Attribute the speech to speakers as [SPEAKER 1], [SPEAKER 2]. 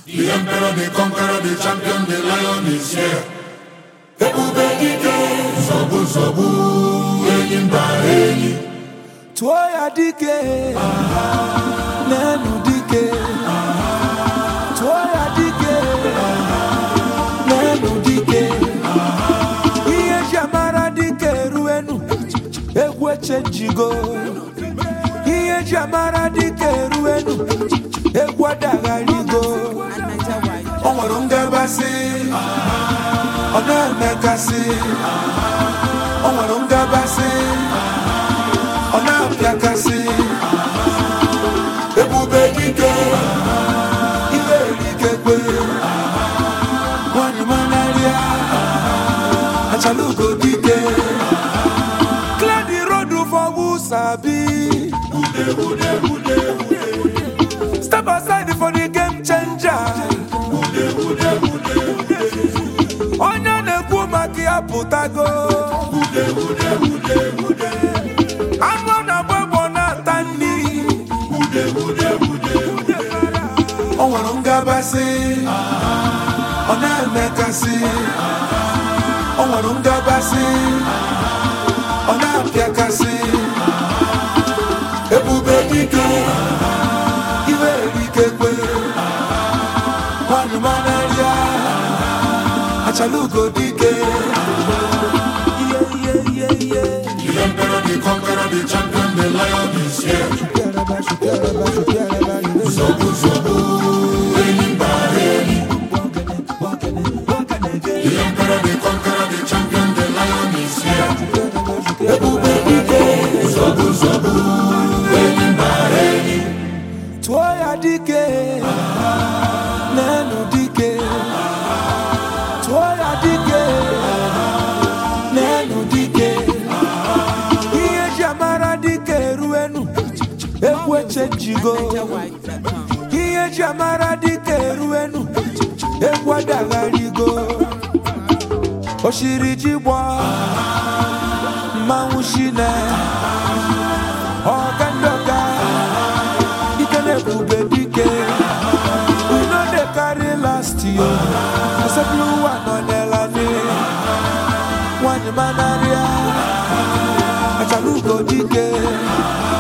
[SPEAKER 1] The emperor, the conqueror, the champion, the lion is here. Ebube dike, zọgbu zọgbu, enyi mba enyi.
[SPEAKER 2] tụọ ya dike n'elu dike tụọ ya dike n'elu dike ihe ji amara dike eruenu egwu echenjigo ihe ji amara dike eruenu egwu adagharigo o nwere ngabasị ọ na-emekasị o nwere ngabasị ọ na-apịakasị ebube dike ihe erikekwe nwanyị manarịa achalugo dike clear the road for who sabi step aside for the game changer onye na-ekwu maka ya pụtago anụ ọ na-agba egbo na-ata nri o nwere ngabasị ọ na-emekasị o nwere ngabasị ọ na-apịakasị ebube dike iwe erikekwe nwanyị manarịa achalugo dike ihe ihe ihe ihe
[SPEAKER 1] The emperor, the conqueror, the champion, the lion is here. Zọgbu zọgbu, enyi mba enyi. The emperor, the conqueror, the champion, the lion is here. Ebube dike, zọgbu zọgbu, enyi mba enyi.
[SPEAKER 2] tụọ ya dike n'elu dike tụọ ya dike n'elu dike ihe ji amara dike eruenu egwu echenjigo ihe ji amara dike eruenu egwu adagharigo oshiri ji gbọ mmanwụ shine ọga ndị ọga ike na-ebube dike we no dey carry last year asepụla ụwa nọ n'elani nwanyị manarịa achalugo dike